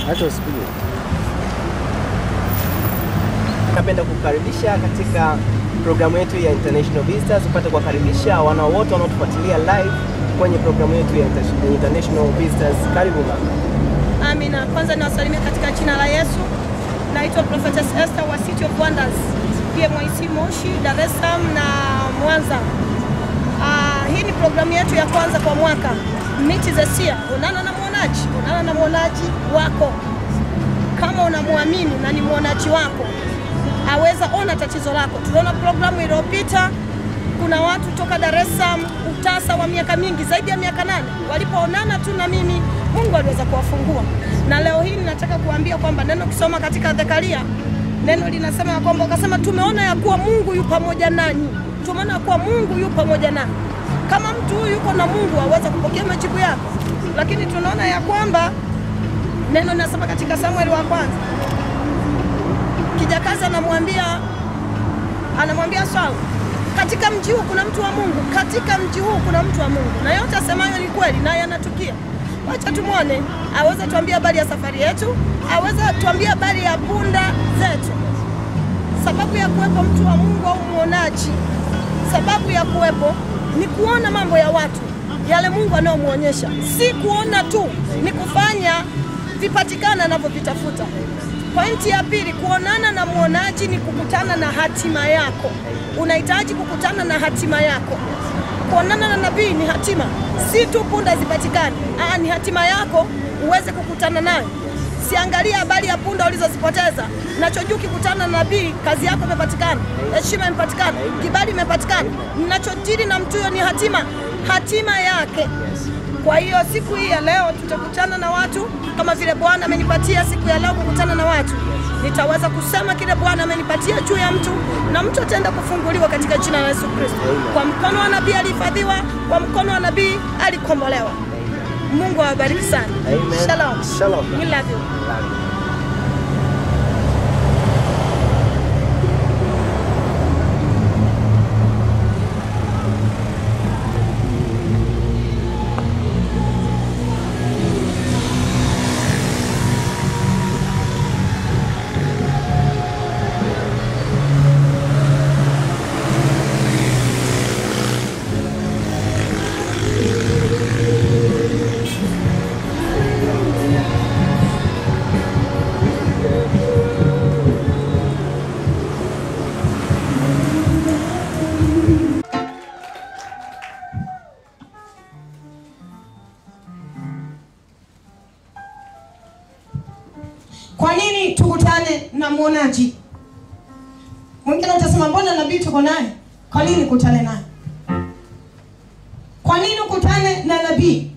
Acha usipige. Napenda kukaribisha katika programu yetu ya International Visitors, upate kuwakaribisha wana wote wanaotufuatilia live kwenye programu yetu ya Inter- International Visitors. Karibu mama. Amina. Kwanza niwasalimia katika jina la Yesu. Naitwa Prophetess Esther wa City of Wonders, PMIC Moshi, Dar es Salaam na Mwanza. Ah, hii ni programu yetu ya kwanza kwa mwaka Meet the Seer. Onana na mwonaji, onana na mwonaji wako. Kama unamwamini na ni mwonaji wako, aweza ona tatizo lako. Tuliona programu iliyopita, kuna watu toka Dar es Salaam, utasa wa miaka mingi, zaidi ya miaka nane, walipoonana tu na mimi, Mungu aliweza kuwafungua. Na leo hii ninataka kuambia kwamba neno kisoma katika Zekaria, neno linasema ya kwamba ukasema, tumeona ya kuwa Mungu yu pamoja nanyi, tumeona ya kuwa Mungu yu pamoja nanyi. Kama mtu huyu yuko na Mungu aweza kupokea majibu yako, lakini tunaona ya kwamba neno linasema katika Samueli wa kwanza kijakazi anamwambia anamwambia Sauli, katika mji huu kuna mtu wa Mungu, katika mji huu kuna mtu wa Mungu, na yote asemayo ni kweli na yanatukia. Wacha tumwone, aweza tuambia habari ya safari yetu, aweza tuambia habari ya punda zetu. Sababu ya kuwepo mtu wa Mungu au mwonaji, sababu ya kuwepo ni kuona mambo ya watu yale Mungu anayomwonyesha, si kuona tu, ni kufanya vipatikana anavyovitafuta. Pointi ya pili, kuonana na mwonaji ni kukutana na hatima yako. Unahitaji kukutana na hatima yako. Kuonana na nabii ni hatima, si tu punda zipatikane. Aa, ni hatima yako uweze kukutana nayo. Siangalia habari ya punda ulizozipoteza. Nachojua ukikutana na nabii, kazi yako imepatikana, heshima imepatikana, kibali imepatikana. Ninachojiri na mtu huyo ni hatima, hatima yake. Kwa hiyo siku hii ya leo tutakutana na watu kama vile Bwana amenipatia siku ya leo kukutana na watu, nitaweza kusema kile Bwana amenipatia juu ya mtu, na mtu ataenda kufunguliwa katika jina la Yesu Kristo. Kwa mkono wa nabii alihifadhiwa, kwa mkono wa nabii alikombolewa. Mungu awabariki sana. Amen. Shalom. Shalom. We love you. Kwa nini tukutane na mwonaji? Mwingine utasema mbona nabii tuko naye? Kwa nini kutane naye? Kwa nini ukutane na nabii?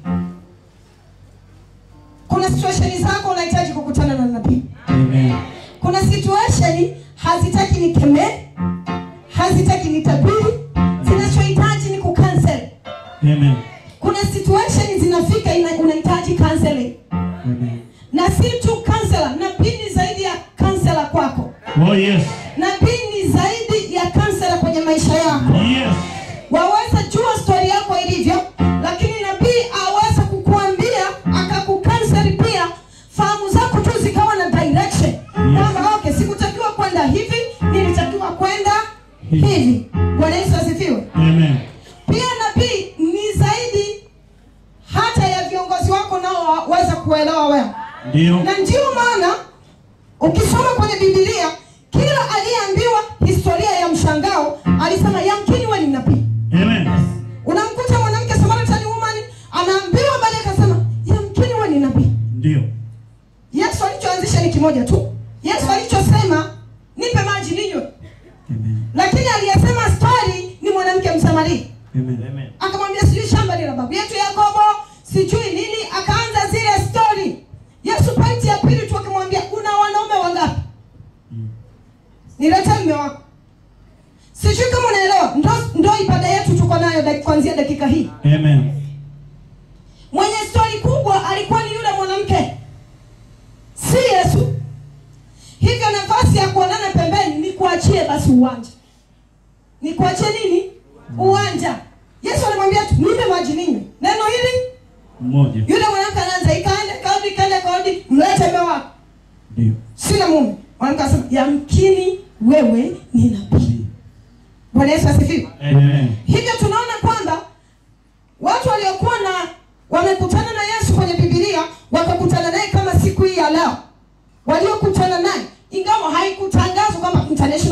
Kuna situation zako unahitaji kukutana na nabii. Amen. Kuna situation hazitaki nikemee, hazitaki nitabiri, zinachohitaji ni kucancel. Amen. Kuna situation zinafika ina- unahitaji counseling. Amen. Na si tu counselor, nabii ni zaidi ya counselor kwako. Oh yes. Nabii ni zaidi ya counselor kwenye maisha yako. Yes. Waweza jua stori yako ilivyo, lakini nabii aweza kukuambia akakukanseli pia, fahamu zako tu zikawa na direction kwamba okay, sikutakiwa kwenda hivi, nilitakiwa kwenda hivi. Bwana Yesu asifiwe. Amen. Pia nabii ni zaidi hata ya viongozi wako nao waweza kuelewa wewe Ndio. na ndio maana ukisoma kwenye Biblia kila aliyeambiwa historia ya mshangao alisema yamkini wewe ni nabii. Amen. Unamkuta mwanamke Samaritan woman anaambiwa baadaye akasema yamkini wewe ni nabii. Ndio. Yesu alichoanzisha ni kimoja tu. Yesu alichosema nipe maji ninywe, Amen. lakini aliyesema stori ni mwanamke Msamaria. Amen. Amen. akamwambia sijui shamba ni la babu yetu Yakobo, sijui nini, akaanza zile stori. Yesu pointi ya pili tu akamwambia una wanaume wangapi? Nilete mume wako. Sijui kama unaelewa, ndo, ndo ibada yetu tuko nayo dak- kuanzia dakika hii. Amen. Mwenye stori kubwa alikuwa ni yule mwanamke, si Yesu. Hivyo nafasi ya kuonana pembeni ni kuachie basi uwanja, ni kuachie nini uwanja. Yesu alimwambia tu nipe maji ninywe. Neno hili Mmoja. yule mwanamke anaanza ikaende kaudi kaende kaudi, mlete mume wako.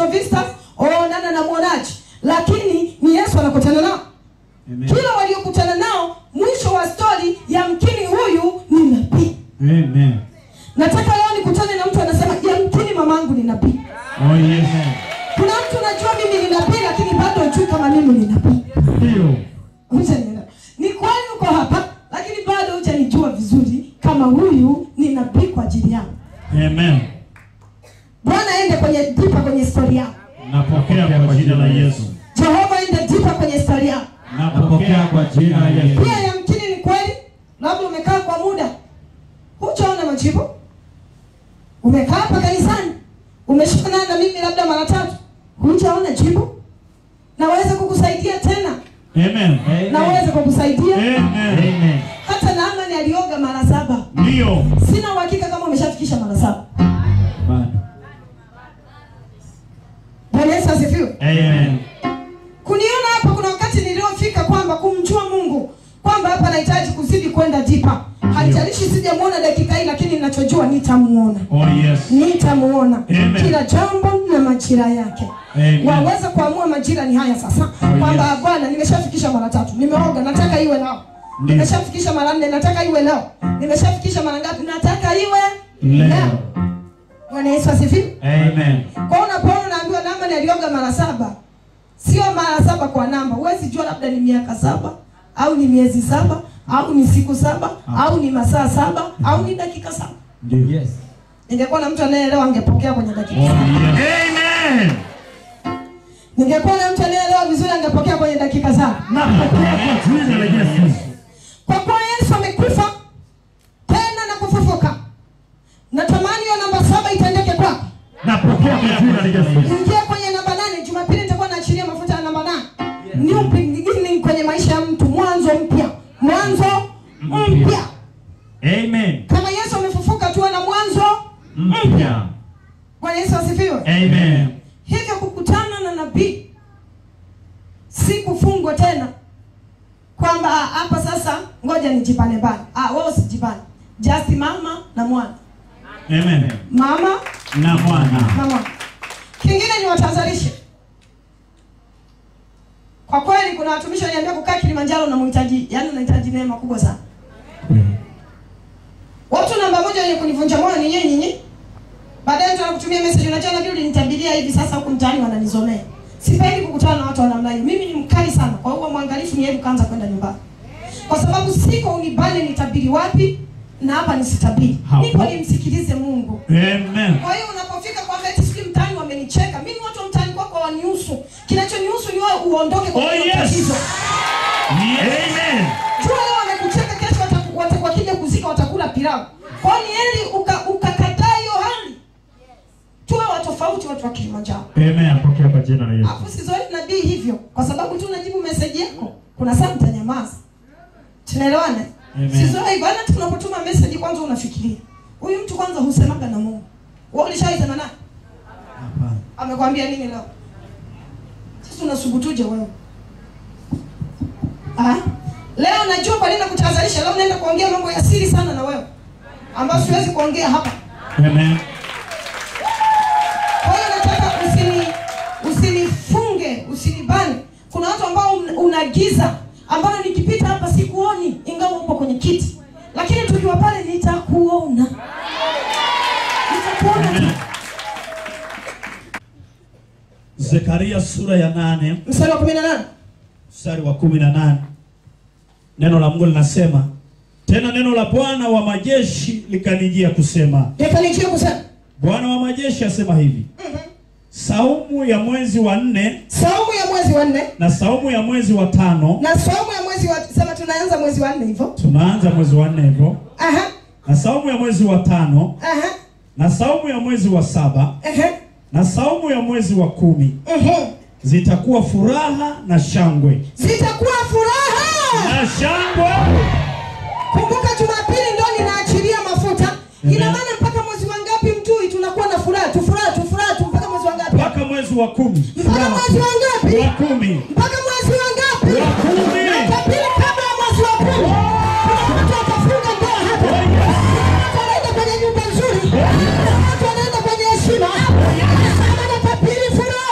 International Visitors, oh nana na mwonaji, lakini ni Yesu anakutana nao. Amen. Kila waliokutana nao, mwisho wa stori, yamkini huyu ni nabii. Amen. Nataka leo nikutane na mtu anasema yamkini mamangu ni nabii. Oh yes. Kuna mtu unajua mimi ni nabii, lakini bado hujui kama mimi ni nabii. Ndio. Hujanielewa. Ni kweli uko hapa, lakini bado hujanijua vizuri kama huyu ni nabii kwa ajili yangu. Amen. Bwana aende kwenye dipa kwenye historia yako. Napokea kwa jina la Yesu. Jehova aende dipa kwenye historia yako. Napokea kwa jina la Yesu. Pia yamkini ni kweli, labda umekaa kwa muda hujaona majibu, umekaa hapa kanisani, umeshikana na mimi labda mara tatu, hujaona jibu. Naweza kukusaidia tena, Amen. naweza kukusaidia. Amen. Amen. Hata Naamani alioga mara saba. Ndio. Sina uhakika kama umeshafikisha mara saba. Bado. Bwana Yesu asifiwe. Amen. Kuniona hapa, kuna wakati niliofika kwamba kumjua Mungu kwamba hapa nahitaji kuzidi kwenda dipa. Haijalishi sijamuona dakika hii, lakini ninachojua nitamuona. Oh yes. nitamuona Amen. kila jambo na majira yake Amen. waweza kuamua majira ni haya sasa Oh, kwamba yes. bwana nimeshafikisha mara tatu nimeoga nataka iwe leo Ndio. nimeshafikisha mara nne nataka iwe leo nimeshafikisha mara ngapi nataka iwe Leo. bwana yesu asifiwe Amen. kwa hiyo unapoona unaambiwa namba alioga mara saba sio mara saba kwa namba huwezi jua labda ni miaka saba au ni miezi saba au ni siku saba au ni masaa saba au ni dakika saba Ndio. Yes. ningekuwa na mtu anayeelewa angepokea kwenye dakika Oh saba yes. Amen. ningekuwa na mtu anayeelewa vizuri angepokea kwenye dakika saba Napokea kwa jina la Yesu. kwa kuwa yesu amekufa tena na kufufuka natamani hiyo namba saba itendeke kwako Napokea kwa jina la Yesu. ingia kwenye namba nane jumapili nitakuwa naachilia mafuta ya namba nane new beginning kwenye maisha ya mtu mwanzo mpya mwanzo mpya Amen. kama yesu amefufuka tuwe na mwanzo Mpya. bwana yesu asifiwe Amen. hivyo kukutana na nabii si kufungwa tena kwamba ah, hapa sasa ngoja nijipane bana ah, wewe usijipane just mama na mwana Amen. mama Na mwana. na mwana kingine ni watazalishe kwa kweli kuna watumishi waniambia kukaa kilimanjaro unamhitaji yani unahitaji neema kubwa sana watu namba moja wenye kunivunja moyo ni nyinyi nyinyi baadaye mtu anakutumia message unajua nabii ulinitabiria hivi sasa huku mtaani wananizomea sipendi kukutana na watu wa namna hiyo mimi ni mkali sana kwa hiyo mwangalifu ni heri kaanza kwenda nyumbani kwa sababu siko unibane nitabiri wapi na hapa nisitabiri Hapo. nipo nimsikilize mungu Amen. kwa hiyo unapofika kwamba eti sijui mtaani wamenicheka mimi watu wa mtaani kwako wanihusu kinachonihusu ni wewe uondoke kwa Oh, hilo yes. tatizo Amen. jua leo wamekucheka kesho wataku- wata- wakija kuzika watakula pilau kwa hiyo ni heri uka- ukakataa hiyo hali tuwe watofauti watu wa kilimanjaro Amen. Napokea kwa jina la Yesu. alafu sizoei nabii hivyo kwa sababu tu unajibu meseji yako kuna saa mtanyamaza tunaelewana Amen. sizoei bana tunapotuma meseji kwanza unafikiria huyu mtu kwanza husemaga na mungu wewe ulishaisema naye Hapana. amekwambia nini leo sasa unasubutuje wewe ah? leo najua kwa nini nakutahadharisha leo naenda kuongea mambo ya siri sana na wewe ambayo siwezi kuongea hapa Amen. kwa hiyo nataka usini usinifunge usinibane kuna watu ambao un- una giza ambalo nikipita hapa sikuoni ingawa upo kwenye kiti lakini tukiwa pale nitakuona nitakuona tu Amen. Zekaria sura ya nane mstari wa kumi na nane mstari wa kumi na nane neno la Mungu linasema tena, neno la Bwana wa majeshi likanijia kusema, nikanikia kusema Bwana wa majeshi asema hivi, saumu ya mwezi wa nne saumu ya mwezi wa nne na saumu ya mwezi wa tano, na saumu ya mwezi wa sema tunaanza mwezi wa nne hivyo tunaanza mwezi wa nne hivyo, aha na saumu ya mwezi wa tano, aha na saumu ya mwezi wa saba, aha na saumu ya mwezi wa kumi mhm. zitakuwa furaha na shangwe zitakuwa furaha na shangwe. kumbuka jumapili ndo ninaachilia mafuta Amen. ina maana mpaka mwezi wa ngapi mtui tunakuwa na furaha tu furaha tu furaha tu mpaka mwezi wa ngapi mpaka mwezi wa kumi mpaka mwezi wa ngapi wa kumi mpaka mwezi wa ngapi Wa kumi. Jumapili kabla ya mwezi wa kumi kuna watu watafunga ndoa hapa Oh, yes. Kuna watu wanaenda kwenye nyumba nzuri Kuna watu wanaenda kwenye heshima Kama natapiri furaha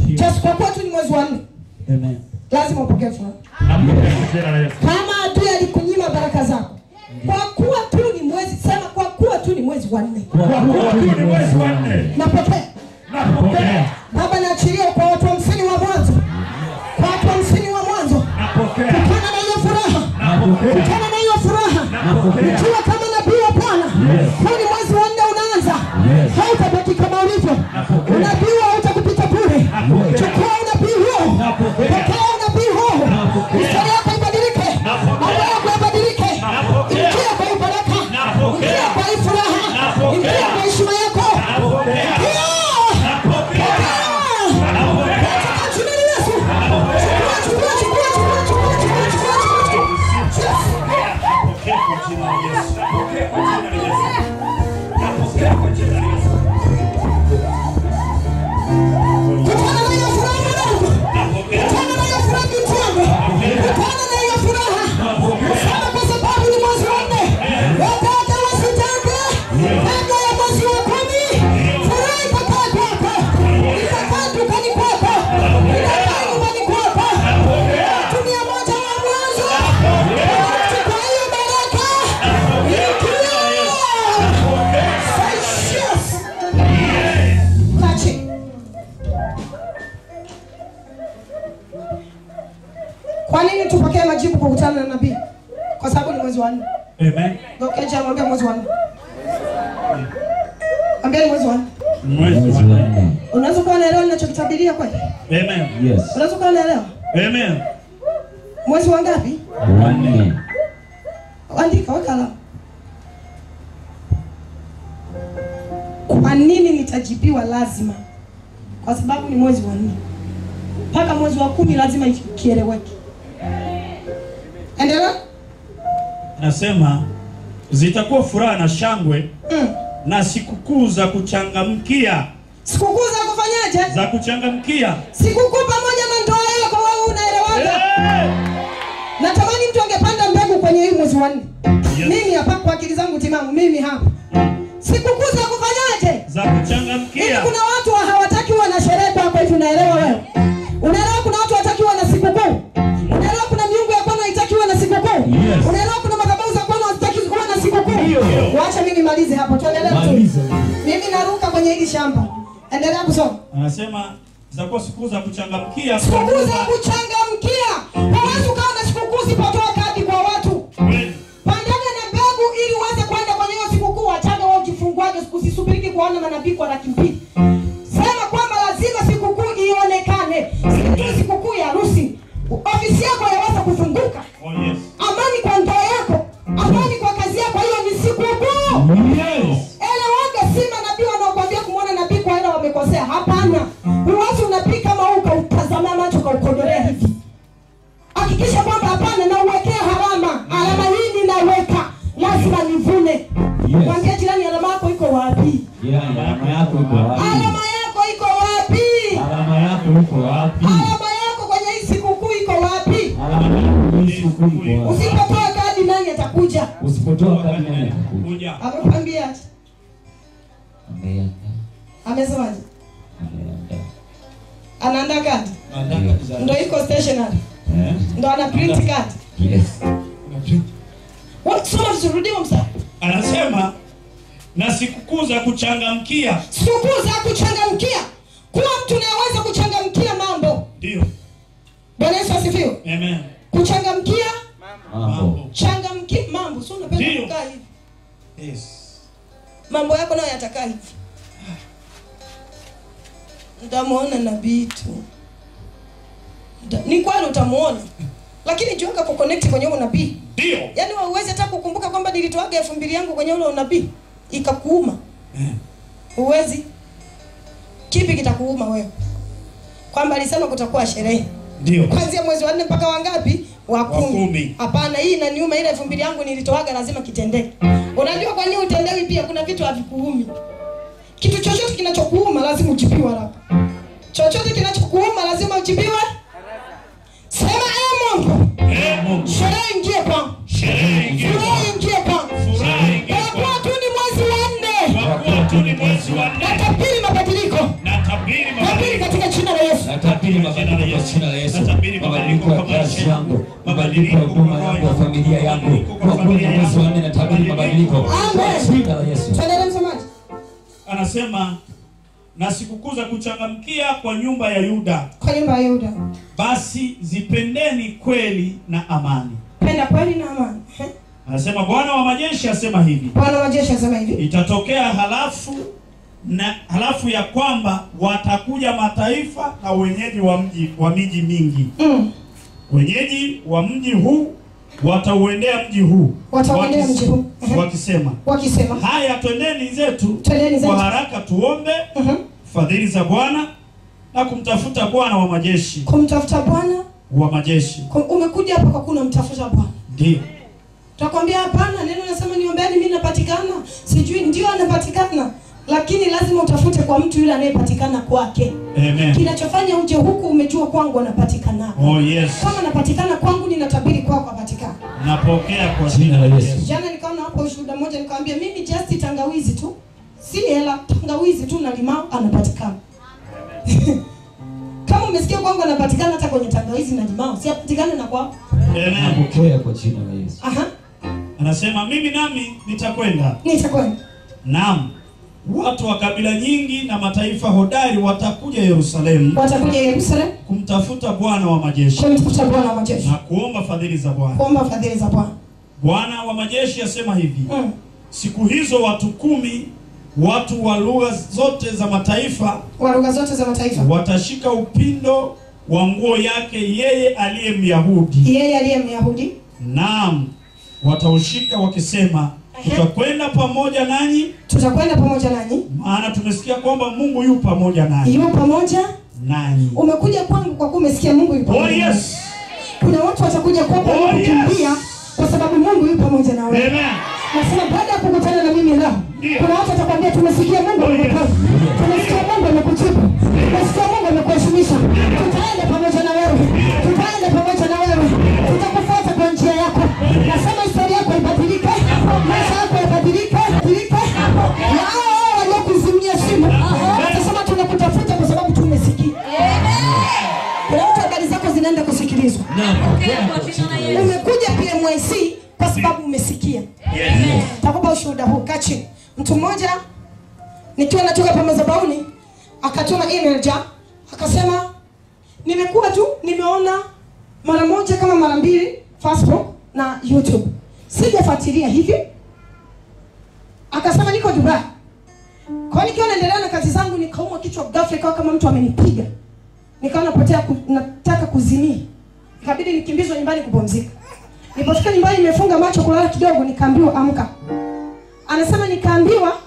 Ndio. Just kwa kuwa tu ni mwezi wa nne, Amen. lazima upokee furaha. Napokea kwa jina la Yesu. Kama adui alikunyima baraka zako, kwa kuwa tu ni mwezi, sema kwa kuwa tu ni mwezi wa nne, Kwa kuwa tu ni mwezi wa nne. napokea. Napokea. Baba, naachilia kwa watu hamsini wa mwanzo, kwa watu hamsini wa mwanzo, Napokea. kutana na hiyo furaha, Napokea. kutana na hiyo furaha, Napokea. ukiwa kama nabii wa Bwana. Yes. Huu ni mwezi wa nne unaanza, Yes. hautabaki kama ulivyo. Napokea. Unabii huo hautakupita bure. Napokea. Chukua unabii huo, Napokea. pokea unabii huo, Napokea. historia yako ibadilike, Napokea. mambo yako yabadilike. Napokea. Ingia kwa hii baraka, Napokea. ingia kwa hii furaha, Napokea. ingia kwa heshima yako. Napokea. Ingia. Napokea. Napokea. Katika jina la Yesu. Chukua, chukua, chukua, chukua, chukua, chukua, chukua, chukua. Yes. Napokea kwa jina la Yesu. Napokea kwa jina la Yesu. Napokea kwa jina la Yesu. Kutana na hiyo furaha mwanangu. Napokea. Kutana na hiyo furaha binti yangu. Kutana na hiyo furaha. Sema kwa sababu ni mwezi wa nne. Wataka wasitake. Kabla ya mwezi wa kumi. Furaha itakaa kwako. Itakaa dukani kwako. Itakaa nyumbani kwako. Watu mia moja wa mwanzo. Chukua hiyo baraka. Ingia. Say yes. Kaa chini. Kwa nini tupokee majibu kwa kukutana na nabii? Kwa sababu ni mwezi wa nne. Amen. Ngokeja mwambie mwezi wa nne. Mwambie ni mwezi wa nne. Mwezi wa nne. Unaweza kuwa unaelewa ninachokitabiria kweli? Amen. Yes. Unaweza kuwa unaelewa? Amen. Mwezi wa ngapi? Wanne. Andika weka alama. Kwa nini nitajibiwa lazima? Kwa sababu ni mwezi wa nne. Mpaka mwezi wa kumi lazima kieleweke. Endelea. Anasema zitakuwa furaha na shangwe Mm. na sikukuu za kuchangamkia Sikukuu za kufanyaje? za kuchangamkia. Sikukuu pamoja na ndoa yako wewe unaelewaga? Eh! Natamani mtu angepanda mbegu kwenye hii mwezi wa nne. Yes. Mimi hapa kwa akili zangu timamu, mimi hapa. Sikukuu za kufanyaje? Za Hivi kuchangamkia. kuna watu wa- hawataki uwe na sherehe kwako hivi unaelewa wewe? Unaelewa kuna watu hawataki uwe na sikukuu? Unaelewa kuna miungu ya kwenu haitaki uwe na sikukuu? Yes. Unaelewa kuna madhabahu za kwenu hazitaki uwe na sikukuu? Ndio. Wacha mimi nimalize hapo. Tuendelee tu. Maliza. Mimi naruka kwenye hili shamba. Endelea kusoma. Anasema zitakuwa sikukuu za kuchangamkia. Sikukuu za kuchangamkia. Hawezi ukawa na sikukuu usipotoa kadi kwa watu. Kweli. Pandana na mbegu ili uweze kwenda kwenye hiyo sikukuu. Wachaga wewe ukifunguaje, usisubiriki kuona manabii kwa laki mbili. Sema kwamba lazima sikukuu ionekane, si tu sikukuu ya harusi. Ofisi yako yaweza kufunguka, Oh yes. amani kwa ndoa yako, amani kwa kazi yako. Hiyo ni sikukuu. Yes. Elewage, si manabii wanaokuambia kumwona nabii kwa hela wamekosea. Hapana, huwezi unabii kama huu ukautazamia macho ukaukodolea hivi. Hakikisha kwamba hapana, na uwekea harama. Alama hii ninaweka, lazima nivune. Yes. Mwambie jirani, alama yako iko wapi? Jirani, alama yako iko wapi? Alama yako iko wapi? Alama yako iko wapi? Alama yako kwenye hii sikukuu iko wapi? Alama yako hii siku iko wapi? Usipotoa kadi, nani atakuja? Usipotoa kadi nani atakuja? Kuja. Amekwambia aje? Ameandaa. Amesemaje? Ameandaa. Anaandaa kadi, Ndio. ndo iko stationary, Eh? ndo ana print kadi. Yes. What soma turudiwe msa. Anasema na sikukuu za kuchangamkia. Sikukuu za kuchangamkia. Kuwa mtu unayeweza kuchangamkia mambo. Ndio. Bwana Yesu asifiwe. Amen. Kuchangamkia Mambo. changamkia mambo. Sio unapenda Ndio. kukaa hivi. Yes. Mambo yako nayo yatakaa hivi. Utamuona nabii tu. Nda- Ni kweli utamuona. Lakini jiunga ku connect kwenye huo nabii. Ndio. Yaani wewe huwezi hata kukumbuka kwamba nilitoaga elfu mbili yangu kwenye ule unabii ikakuuma. Eh. Huwezi. Kipi kitakuuma wewe? Kwamba alisema kutakuwa sherehe Ndio. kuanzia mwezi wa nne mpaka wangapi? Wa Wa kumi. kumi. Hapana, hii inaniuma. Ile elfu mbili yangu nilitoaga, lazima kitendeke. Unajua kwa nini utendewi? Pia kuna vitu havikuumi. Kitu chochote kinachokuuma lazima ujibiwe haraka. Chochote kinachokuuma lazima ujibiwe. Sema ee Mungu, Eh, Mungu. sherehe ingie kwangu, Sherehe ingie. furaha ingie kwangu. Furaha ingie. Kwa kuwa tu ni mwezi wa nne, Kwa kuwa tu ni mwezi wa nne. natabiri mabadiliko, Natabiri tabiri mabadiliko. katika jina la Yesu. Natabiri Natabiri mabadiliko kwa jina la Yesu. Mabadiliko ya kazi yangu, mabadiliko ya huduma yangu, ya familia yangu. Kwa kuanzia mwezi wa nne natabiri mabadiliko kwa jina la Yesu. tuendelee msomaji Anasema na sikukuu za kuchangamkia kwa nyumba ya Yuda, kwa nyumba ya yuda basi zipendeni kweli na amani. penda kweli na amani Eh? Anasema Bwana wa majeshi asema hivi, bwana wa majeshi asema hivi itatokea halafu na halafu ya kwamba watakuja mataifa na wenyeji wa mji wa miji mingi. mm. Wenyeji wa mji huu watauendea mji huu Watauendea wakis- mji huu. Mhm. wakisema, wakisema haya twendeni zetu Twendeni zetu. kwa haraka tuombe Mhm. fadhili za Bwana na kumtafuta Bwana wa majeshi kumtafuta bwana wa majeshi. kum- umekuja hapa kwa kuna mtafuta bwana Ndio Takwambia hapana, neno nasema niombeani, mimi napatikana. Sijui ndio anapatikana, lakini lazima utafute kwa mtu yule anayepatikana kwake. amen. Kinachofanya uje huku, umejua kwangu anapatikana. Oh yes, Kama anapatikana kwangu, ninatabiri kwako apatikana. napokea kwa Jina la Yesu. Jana nikaona hapo ushuhuda mmoja, nikamwambia mimi just tangawizi tu, si hela, tangawizi tu na limao anapatikana. Kama umesikia kwangu anapatikana, hata kwenye tangawizi na limao si apatikane na kwako. Amen. Napokea kwa jina la Yesu. Aha, Anasema mimi nami nitakwenda. nitakwenda Naam, watu wa kabila nyingi na mataifa hodari watakuja Yerusalemu watakuja Yerusalemu kumtafuta Bwana wa majeshi kumtafuta Bwana wa majeshi, na kuomba fadhili za Bwana. kuomba fadhili za Bwana. Bwana wa majeshi asema hivi, Mm. siku hizo watu kumi, watu wa lugha zote za mataifa wa lugha zote za mataifa, watashika upindo wa nguo yake yeye aliye Myahudi, yeye aliye Myahudi, naam, wataushika wakisema, tutakwenda pamoja nanyi, tutakwenda pamoja nanyi, maana tumesikia kwamba Mungu yu pamoja nanyi yu pamoja. nanyi. Umekuja kwangu kwa kuwa umesikia Mungu yu Oh pamoja nawe. yes, Kuna watu watakuja kwako Oh, kukimbia yes. kwa sababu Mungu yu pamoja na wewe. amen. Nasema baada ya kukutana na mimi leo, Ndio. kuna watu watakwambia tumesikia Mungu Oh, yes. amekuponya, tumesikia Mungu amekujibu, tumesikia Mungu amekuheshimisha. Tutaenda pamoja na wewe, tutaenda pamoja na wewe, tutakufuata kwa njia yako. Nasema historia yako ibadilike, maisha yako yabadilike, badilike. Na hao hao waliokuzimia simu watasema tunakutafuta kwa sababu tumesikia. Kuna mtu habari zako zinaenda kusikilizwa. Napokea kwa jina la Yesu. Umekuja PMYC kwa sababu umesikia. Yes. Takupa ushuhuda huu, kaa chini. Mtu mmoja nikiwa natoka pa madhabahuni akatuma email ja akasema, nimekuwa tu nimeona mara moja kama mara mbili Facebook na YouTube, sijafuatilia hivi. Akasema niko Dubai, kwa hiyo nikiwa naendelea na kazi zangu nikaumwa kichwa ghafla, ikawa kama mtu amenipiga, nikawa napotea ku, nataka kuzimia, ikabidi nikimbizwe nyumbani kupumzika. Nilipofika nyumbani nimefunga macho kulala kidogo, nikaambiwa amka. Anasema nikaambiwa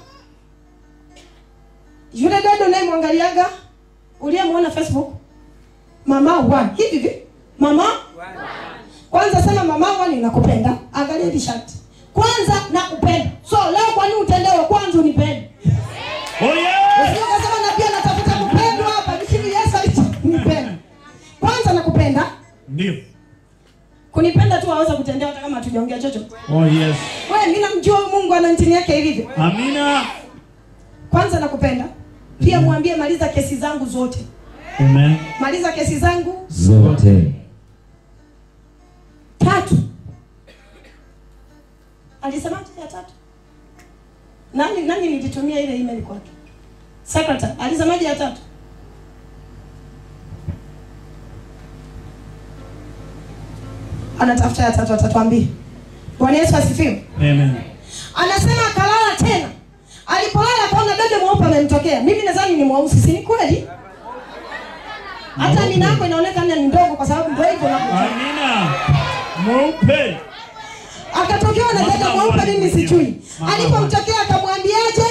yule dada unayemwangaliaga uliyemwona Facebook mama one hivi hivi mama kwanza sema mama one nakupenda. Angalia hili shati kwanza nakupenda. So leo kwa nini utendewe? Kwanza unipende. Oh yes. Usije ukasema na pia natafuta kupendwa hapa, lakini Yesu alitunipenda. Kwanza nakupenda. Ndio. Kunipenda tu aweza kutendewa hata kama hatujaongea chochote. Oh yes. Wewe mimi namjua Mungu ana ntini yake ilivyo. Amina. Kwanza nakupenda. Pia mwambie maliza kesi zangu zote. Amen. Maliza kesi zangu Zote. tatu. Alisemaje ya tatu? Nani nani nilitumia ile email kwake? Secretary, alisemaje ya tatu? Anatafuta ya tatu atatuambia. Bwana Yesu asifiwe. Amen. Anasema akalala tena. Alipolala akaona dada mweupe amemtokea. Mimi nadhani ni mweusi, si ni kweli? Hata nina yako inaonekana ni ndogo kwa sababu ndio hivyo na Amina. Mweupe. akatokewa na dada Mama mweupe, wani mimi mwenyewe. sijui. Mama Alipomtokea akamwambiaje?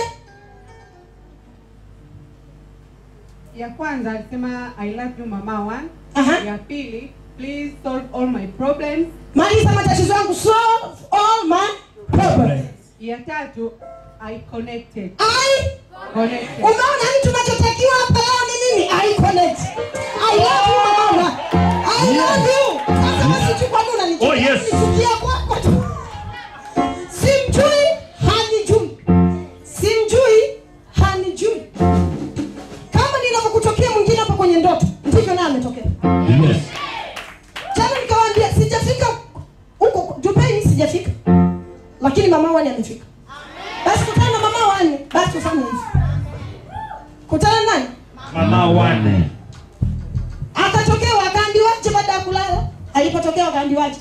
ya kwanza alisema i love you mama one Aha. ya pili please solve all my problems Maliza matatizo yangu, solve all my problems. ya tatu i connected I connected umeona ni tunachotakiwa hapa leo ni nini? I connect. I love you mama. I love you. Sasa basi tu kwa nini unanichukia? Oh, yes. Unanichukia kwako tu. Simjui, hanijui. Simjui, hanijui. Kama ninavyokutokea mwingine hapa kwenye ndoto, ndivyo hivyo naye ametokea. Yes. Jana nikawaambia sijafika huko Dubai, mimi sijafika, lakini mama wani amefika. Basi kutana na mama wani, basi ufanye hivi. Kutana na nani? Mama wane. Akatokewa, akaambiwaje baada ya kulala? Alipotokea akaambiwaje?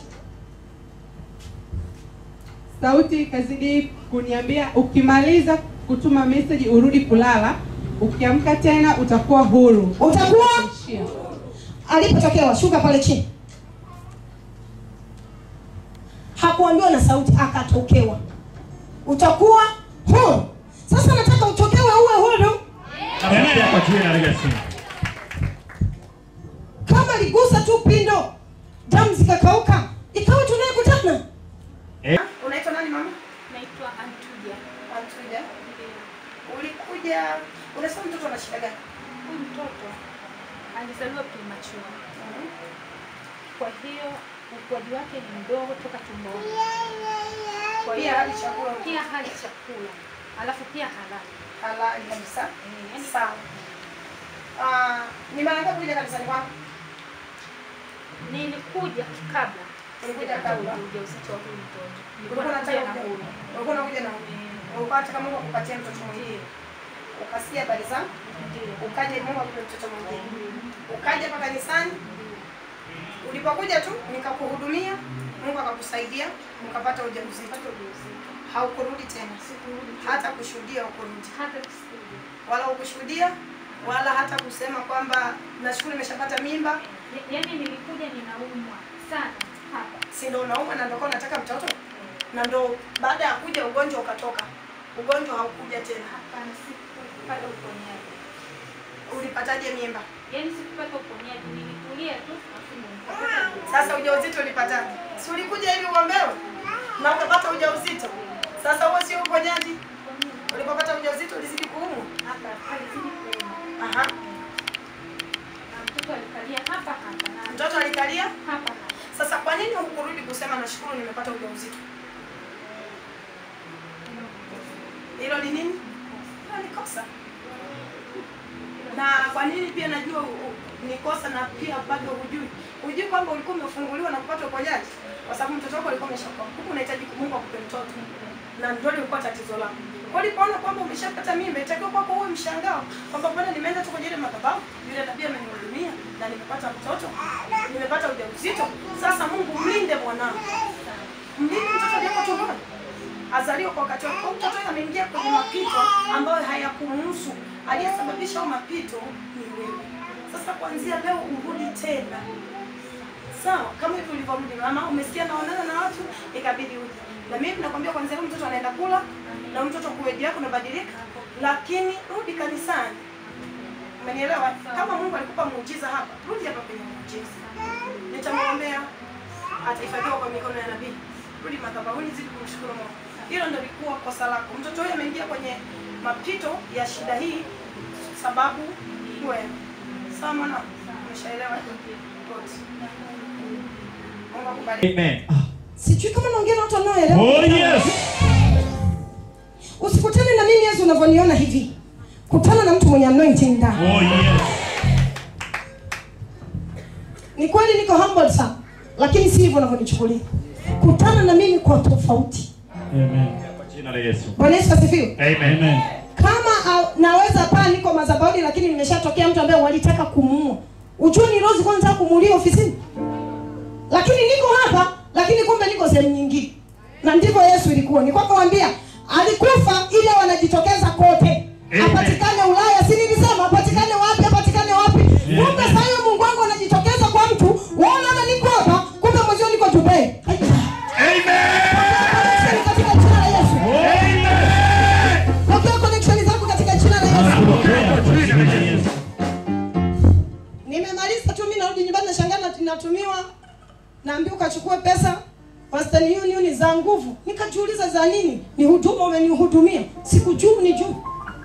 Sauti ikazidi kuniambia ukimaliza kutuma message urudi kulala, ukiamka tena utakuwa huru. Utakuwa Ishia. alipotokewa, shuka pale chini. Hakuambiwa na sauti, akatokewa. Utakuwa huru. Sasa nataka utokewe uwe huru. Endelea kwa jina la Yesu. Kama ligusa tu pindo, damu zikakauka, ikawa tunayekutana. Eh. Unaitwa nani mama? Naitwa Antuja. Antuja. Ulikuja, unasema mtoto ana shida gani? Huyu mtoto alizaliwa premature. Kwa hiyo ukuaji wake ni mdogo toka tumboni. Kwa hiyo Pia hali chakula pia hali chakula, alafu pia halali. halali kabisa. Eh, yaani Sawa. Ah, ni mara ngapi kuja kanisani kwako? nilikuja kabla Ulikuja sijapata kabla? ujauzito wa huyu mtoto. Nilikuwa Ulikuwa nakuja unataka na kuja? huyu. Ulikuwa unakuja na huyu? Ulikuwa unataka Mungu akupatie mtoto mwingine. Ukasikia habari za Ndio. ukaja Mungu akupe mtoto mwingine. Ukaja hapa kanisani. Ulipokuja tu nikakuhudumia, Mungu akakusaidia, mkapata ujauzito. Haukurudi tena. Hata kushuhudia ukurudi. Hata kusikuja. Wala ukushuhudia wala hata kusema kwamba nashukuru nimeshapata mimba, Ya- Yaani nilikuja ninaumwa sana hapa. si ndo unauma na ndio kwa unataka mtoto? Na ndo baada ya kuja ugonjwa ukatoka. Ugonjwa haukuja tena. Hapana, sikupata uponyaji. Ulipataje mimba? Yaani sikupata uponyaji, nilitulia tu afu ndo nikapata ujauzito. Sasa ujauzito ulipataje? Si ulikuja ili uombewe na ukapata ujauzito? Sasa huo sio uponyaji. Ulipopata ujauzito ulizidi kuumwa. hapa alizidi kuuma Aha. na mtoto alikalia hapa hapa na Mtoto alikalia. hapa hapa. Sasa kwa nini hukurudi kusema nashukuru nimepata ujauzito? Hilo ni nini? Hilo ni kosa. Na kwa nini pia najua u- u- ni kosa na pia bado hujui? Hujui kwamba ulikuwa umefunguliwa na kupata uponyaji kwa sababu mtoto wako alikuwa ameshakuwa. Huku unahitaji Mungu akupe mtoto. Na ndio lilikuwa tatizo lako. Kwa hiyo ulipoona kwamba umeshapata mimba, itakiwa kwako uwe mshangao kwamba bwana nimeenda tu kwenye ile madhabahu, yule tabia amenihudumia na nimepata mtoto, nimepata ujauzito. Sasa Mungu mlinde mwanangu. Mlinde mtoto aliyeko tumboni azaliwe kwa wakati wake. Kwa mtoto huyo ameingia kwenye mapito ambayo hayakumuhusu. Aliyesababisha hayo mapito ni wewe. Sasa kuanzia leo urudi tena, sawa? Kama hivi ulivyorudi mama, umesikia naonana na watu, ikabidi uje. Na mimi nakwambia kuanzia leo mtoto anaenda kula na huyu mtoto kuweji yako umebadilika, lakini rudi kanisani. Umenielewa? Kama Mungu alikupa muujiza hapa, rudi hapa kwenye muujiza. Nitamwombea atahifadhiwa kwa mikono ya nabii. Rudi madhabahuni, zidi kumshukuru Mungu. Hilo ndio lilikuwa kosa lako. Mtoto huyo ameingia kwenye mapito ya shida hii sababu ni wewe. Sawa mwana? Umeshaelewa? Good. Mungu akubariki. Amen. Sijui kama naongea na watu wanaoelewa. Oh yes. Usikutane na mimi Yesu unavyoniona hivi. Kutana na mtu mwenye anointing ndani. Oh yes. Ni kweli niko humble sana, lakini si hivyo unavyonichukulia. Kutana na mimi kwa tofauti. Amen. Kwa jina la Yesu. Bwana Yesu asifiwe. Amen. Amen. Kama uh, naweza paa niko madhabahuni, lakini nimeshatokea mtu ambaye walitaka kumuua. Ujue ni Rose kwanza kumuulia ofisini, lakini niko hapa, lakini kumbe niko sehemu nyingine, na ndivyo Yesu ilikuwa. Ni kwamba waambia alikufa ili wanajitokeza kote, Amen. apatikane Ulaya, si nilisema apatikane wapi, apatikane wapi? Kumbe sasa hiyo Mungu wangu anajitokeza kwa mtu, waona niko hapa, kumbe mwenzio niko Dubai. Haya. Amen. Katika jina la Yesu. Amen. Pokea connection zako katika jina la Yesu. Pokea kwa jina la Yesu. Nimemaliza tu mimi narudi nyumbani nashangaa na- natumiwa naambiwa ukachukue pesa Western Union za nguvu. Nikajiuliza za nini? Ni huduma umenihudumia. Sikujua ni juu.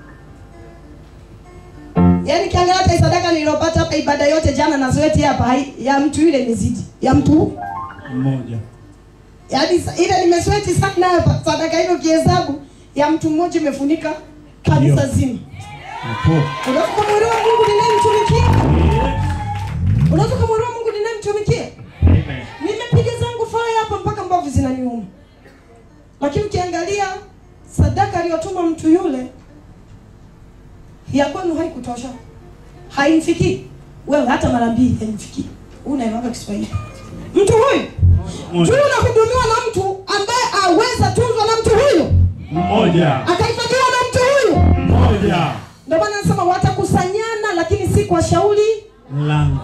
Yaani kiangalia hata hii sadaka niliyopata hapa ibada yote jana na zote hapa hai- ya mtu yule imezidi. Ya mtu huyu. Mmoja. Yaani sa- ile nimesweti sana hapa sadaka hiyo kihesabu ya mtu mmoja imefunika kanisa Ndio. zima. Hapo. Unapomwelewa Mungu ninayemtumikia. haimfikii wewe hata mara mbili haimfikii unaelewaga kiswahili mtu huyu Mmoja. juu unahudumiwa na mtu ambaye aweza tunzwa na mtu huyu Mmoja. akahifadhiwa na mtu huyu Mmoja. ndio maana nasema watakusanyana lakini si kwa shauri Langu.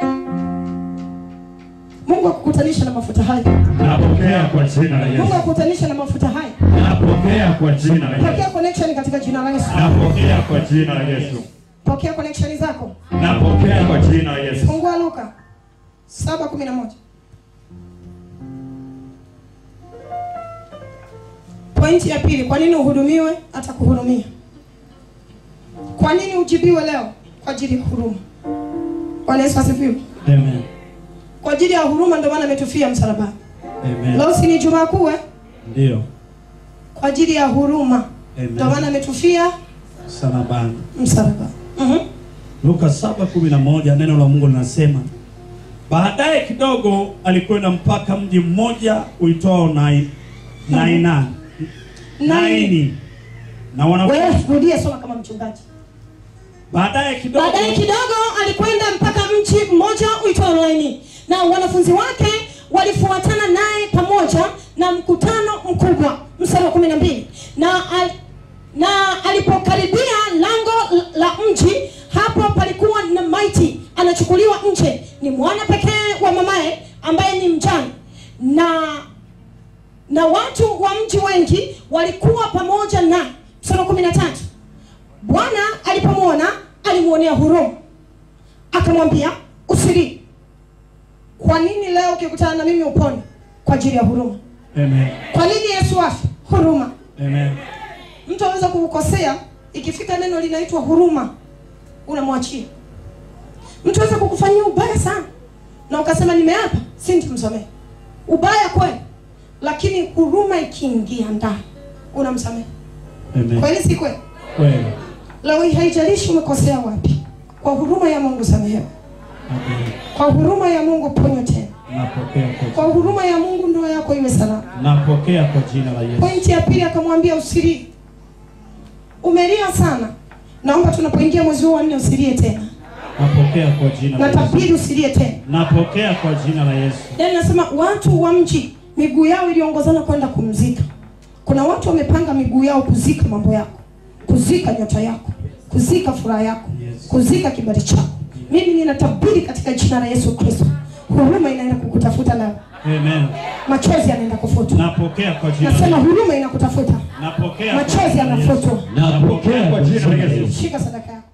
mungu akukutanisha na mafuta haya Napokea kwa jina la mungu Yesu. akukutanisha na mafuta haya Napokea kwa jina la pokea Yesu. connection katika jina la yesu Napokea kwa jina la Yesu. pokea connection zako Napokea kwa jina la Yesu. fungua luka saba kumi na moja pointi ya pili kwa nini uhudumiwe atakuhudumia kwa nini ujibiwe leo kwa ajili ya huruma bwana yesu asifiwe Amen. kwa ajili ya huruma ndio maana ametufia msalabani Amen. leo si ni jumaa kuu eh? Ndio. kwa ajili ya huruma ndio maana Amen. ametufia Msalabani. msalabani mm-hmm. Luka 7:11 neno la Mungu linasema baadaye kidogo alikwenda mpaka mji mmoja uitwao Nai Naina Naini na wanafunzi wewe rudia soma kama mchungaji baadaye kidogo baadaye kidogo alikwenda mpaka mji mmoja uitwao Naini na wanafunzi wake walifuatana naye pamoja na mkutano mkubwa mstari wa kumi na mbili na, al, na alipokaribia lango la mji hapo palikuwa na maiti anachukuliwa nje ni mwana pekee wa mamaye ambaye ni mjane na na watu wa mji wengi walikuwa pamoja na mstari wa kumi na tatu bwana alipomwona alimwonea huruma akamwambia usilie kwa nini leo ukikutana na mimi upone kwa ajili ya huruma Amen. kwa nini yesu afe huruma Amen. mtu aweza kukukosea ikifika neno linaitwa huruma unamwachia mtu aweza kukufanyia ubaya sana na ukasema nimeapa si nitamsamehe ubaya kweli lakini huruma ikiingia ndani unamsamehe Amen. kweli si kweli Kweli. leo hii haijalishi umekosea wapi kwa huruma ya mungu samehewa Amen. kwa huruma ya mungu ponywa tena Napokea kwa kwa huruma ya mungu ndoa yako iwe salama Napokea kwa jina la Yesu. pointi ya pili akamwambia usilie umelia sana naomba tunapoingia mwezi huu wa nne usilie tena Napokea kwa jina la Yesu. natabiri usilie tena Napokea kwa jina la Yesu. yaani nasema watu wa mji miguu yao iliongozana kwenda kumzika kuna watu wamepanga miguu yao kuzika mambo yako kuzika nyota yako kuzika furaha yako Yes. kuzika kibali chako mimi ninatabiri katika jina la yesu kristo huruma inaenda kukutafuta leo Amen. machozi yanaenda kufutwa Napokea kwa jina la nasema Yesu. huruma inakutafuta Napokea kwa machozi jina la Yesu. yanafutwa Napokea kwa jina la Yesu. shika sadaka yako